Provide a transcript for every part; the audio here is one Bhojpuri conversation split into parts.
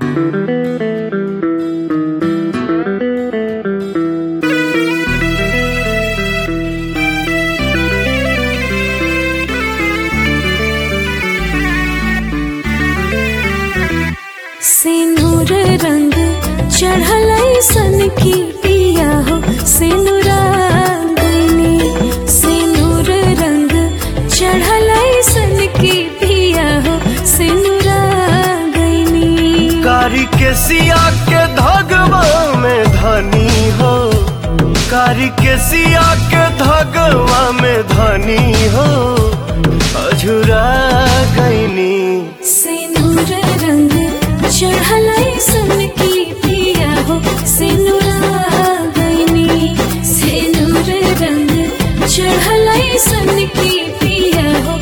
सिनुर रंग चढ़ल सन की पिया हो सिनुरागनी सिनुर रंग चढ़ल सन की पिया हो सिनुरागनी कारी के सिया के धगवा में धनी हो कारी के सिया के धगवा में धनी हो अझुरा गईनी सिनुर रंग चढ़ल सन की पिया हो सिनुरागनी सिनुर रंग चढ़ल सन की पिया हो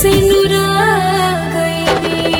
सिनुरागनी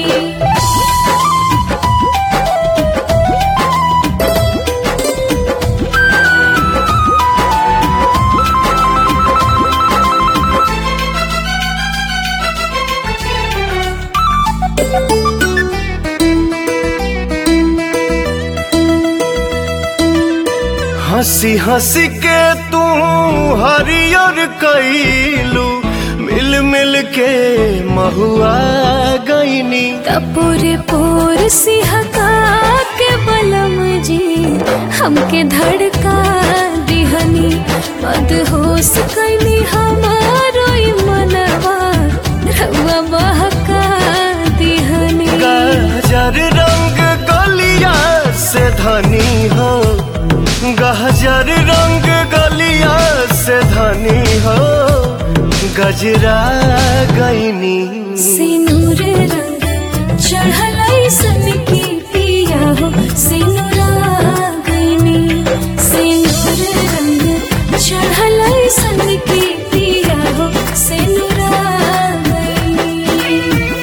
हंसी हंसी के तू हरियर कैलू मिल मिल के महुआ गईनी कपूर पोर सिहका के बलम जी हमके धड़का दिहनी मदहोश कैली हमारो ई मनवा रउआ बहका दिहनी गहजर रंग गलिया से धनी हो गहजर रंग गलिया से धनी हो गजरा गईनी सिनुर रंग चढ़ल सन की पिया हो सिनुरा गईनी सिनुर रंग चढ़ल सन की पिया हो सिनुरा गईनी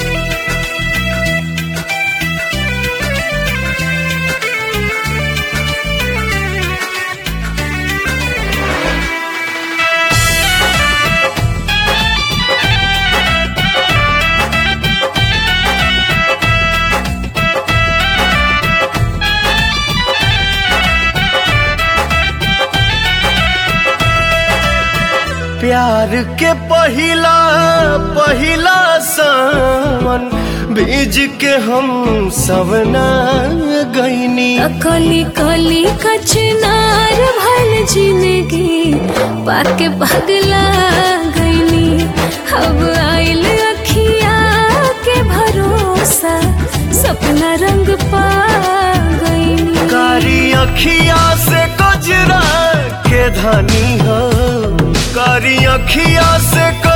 प्यार के पहिला पहिला सावन बीज के हम सवना गईनी कली कली कचनार भल जिंदगी पाके पगला गईली अब आइल अखिया के भरोसा सपना रंग पा गईली कारी अखिया से गजरा के धनी हो कारी अखिया से